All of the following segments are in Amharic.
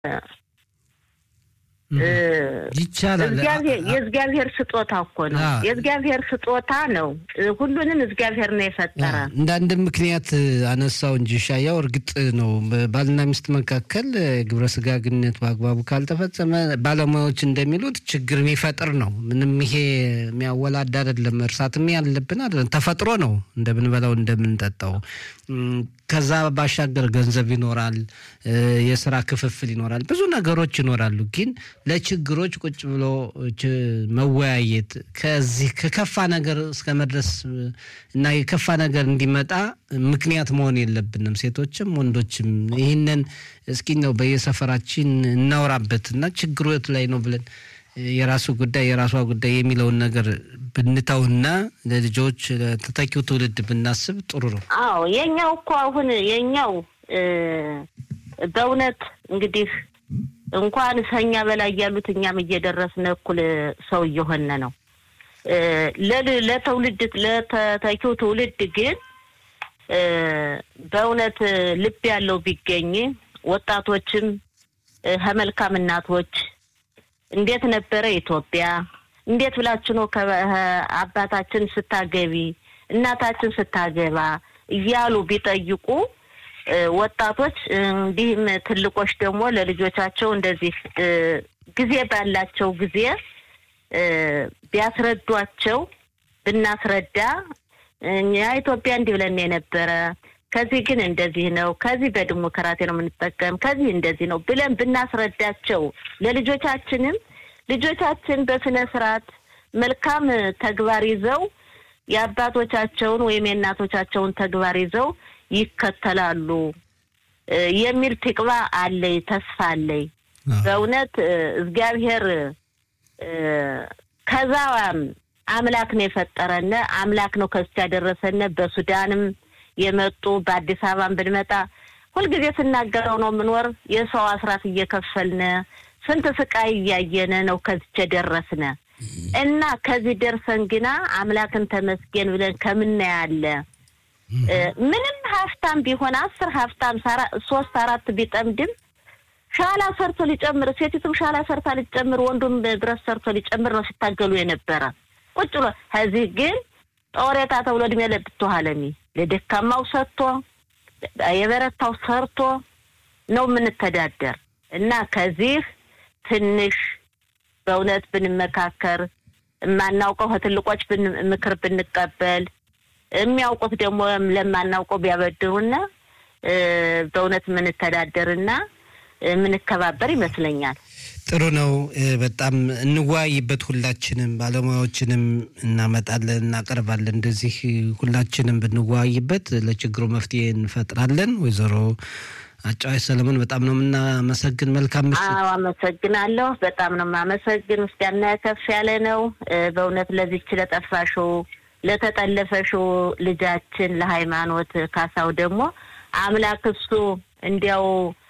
ይቻላል። የእግዚአብሔር ስጦታ እኮ ነው። የእግዚአብሔር ስጦታ ነው። ሁሉንም እግዚአብሔር ነው የፈጠረ። እንደ አንድ ምክንያት አነሳው እንጂ ሻያው እርግጥ ነው ባልና ሚስት መካከል ግብረ ስጋ ግንኙነት በአግባቡ ካልተፈጸመ ባለሙያዎች እንደሚሉት ችግር የሚፈጥር ነው። ምንም ይሄ የሚያወላድ አይደለም። እርሳትም ያለብን አይደለም። ተፈጥሮ ነው እንደምንበላው እንደምንጠጣው። ከዛ ባሻገር ገንዘብ ይኖራል፣ የስራ ክፍፍል ይኖራል፣ ብዙ ነገሮች ይኖራሉ። ግን ለችግሮች ቁጭ ብሎ መወያየት ከዚህ ከከፋ ነገር እስከ መድረስ እና የከፋ ነገር እንዲመጣ ምክንያት መሆን የለብንም። ሴቶችም ወንዶችም ይህንን እስኪ ነው በየሰፈራችን እናውራበት እና ችግሩ የቱ ላይ ነው ብለን የራሱ ጉዳይ የራሷ ጉዳይ የሚለውን ነገር ብንተውና ለልጆች ለተተኪው ትውልድ ብናስብ ጥሩ ነው። አዎ የኛው እኮ አሁን የኛው በእውነት እንግዲህ እንኳን ከኛ በላይ ያሉት እኛም እየደረስን እኩል ሰው እየሆነ ነው። ለትውልድ ለተተኪው ትውልድ ግን በእውነት ልብ ያለው ቢገኝ ወጣቶችም ከመልካም እናቶች እንዴት ነበረ ኢትዮጵያ? እንዴት ብላችሁ ነው አባታችን ስታገቢ እናታችን ስታገባ እያሉ ቢጠይቁ ወጣቶች እንዲህም ትልቆች ደግሞ ለልጆቻቸው እንደዚህ ጊዜ ባላቸው ጊዜ ቢያስረዷቸው ብናስረዳ እኛ ኢትዮጵያ እንዲህ ብለን የነበረ ከዚህ ግን እንደዚህ ነው፣ ከዚህ በዲሞክራሲ ነው የምንጠቀም፣ ከዚህ እንደዚህ ነው ብለን ብናስረዳቸው ለልጆቻችንም ልጆቻችን በስነ ስርዓት መልካም ተግባር ይዘው የአባቶቻቸውን ወይም የእናቶቻቸውን ተግባር ይዘው ይከተላሉ የሚል ትቅባ አለኝ፣ ተስፋ አለኝ። በእውነት እግዚአብሔር ከዛ አምላክ ነው የፈጠረነ፣ አምላክ ነው ከሱ ያደረሰነ። በሱዳንም የመጡ በአዲስ አበባን ብንመጣ ሁልጊዜ ስናገረው ነው የምንወር የሰው አስራት እየከፈልነ ስንት ስቃይ እያየነ ነው ከዚች የደረስነ እና ከዚህ ደርሰን ግና አምላክን ተመስገን ብለን ከምናያለ ምንም ሀብታም ቢሆን አስር ሀብታም ሶስት አራት ቢጠምድም ሻላ ሰርቶ ሊጨምር ሴቲቱም ሻላ ሰርታ ሊጨምር ወንዱም ብረት ሰርቶ ሊጨምር ነው ሲታገሉ የነበረ ቁጭ ብሎ ከዚህ ግን ጦሬታ ተብሎ እድሜ ለብትኋለሚ ለደካማው ሰጥቶ የበረታው ሰርቶ ነው የምንተዳደር እና ከዚህ ትንሽ በእውነት ብንመካከር የማናውቀው ከትልቆች ምክር ብንቀበል የሚያውቁት ደግሞ ለማናውቀው ቢያበድሩና በእውነት የምንተዳደርና የምንከባበር ይመስለኛል። ጥሩ ነው። በጣም እንወያይበት። ሁላችንም ባለሙያዎችንም እናመጣለን፣ እናቀርባለን። እንደዚህ ሁላችንም ብንወያይበት ለችግሩ መፍትሄ እንፈጥራለን። ወይዘሮ አጫዋች ሰለሞን በጣም ነው የምናመሰግን። መልካም ምሽት። አዎ አመሰግናለሁ። በጣም ነው የማመሰግን። ምስጋና ከፍ ያለ ነው በእውነት ለዚች ለጠፋሽው ለተጠለፈሽው ልጃችን ለሃይማኖት ካሳው ደግሞ አምላክ እሱ እንዲያው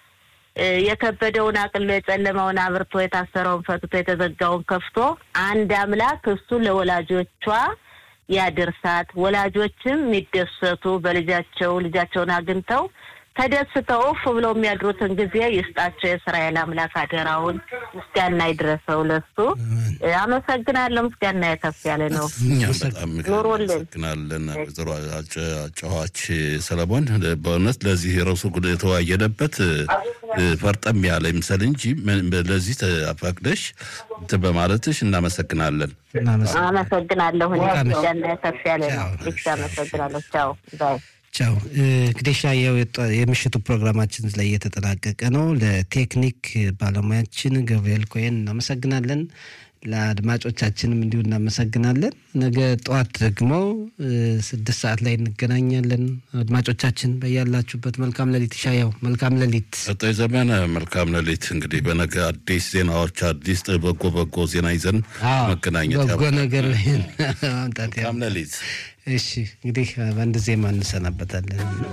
የከበደውን አቅሎ የጨለመውን አብርቶ የታሰረውን ፈትቶ የተዘጋውን ከፍቶ አንድ አምላክ እሱ ለወላጆቿ ያድርሳት። ወላጆችም የሚደሰቱ በልጃቸው ልጃቸውን አግኝተው ተደስተው እፍ ብለው የሚያድሩትን ጊዜ ይስጣቸው። የእስራኤል አምላክ አደራውን ምስጋና ይድረሰው ለሱ። አመሰግናለሁ። ምስጋና የከፍ ያለ ነው። በጣም አመሰግናለን ወይዘሮ አጫዋች ሰለሞን። በእውነት ለዚህ የረሱ ጉዳይ የተወያየንበት ፈርጠም ያለ ይምሰል እንጂ ለዚህ ተፈቅደሽ በማለትሽ እናመሰግናለን። አመሰግናለሁ። ምስጋና የከፍ ያለ ነው። አመሰግናለሁ። ቻው ባይ ቻው እንግዲህ ሻየው የምሽቱ ፕሮግራማችን ላይ እየተጠናቀቀ ነው። ለቴክኒክ ባለሙያችን ገብርኤል ኮይን እናመሰግናለን። ለአድማጮቻችንም እንዲሁ እናመሰግናለን። ነገ ጠዋት ደግሞ ስድስት ሰዓት ላይ እንገናኛለን። አድማጮቻችን በያላችሁበት መልካም ሌሊት። ሻየው መልካም ሌሊት። ሰጠኝ ዘመነ መልካም ሌሊት። እንግዲህ በነገ አዲስ ዜናዎች አዲስ በጎ በጎ ዜና ይዘን መገናኘት በጎ ነገር ማምጣት መልካም ሌሊት። እሺ እንግዲህ በአንድ ዜማ እንሰናበታለን።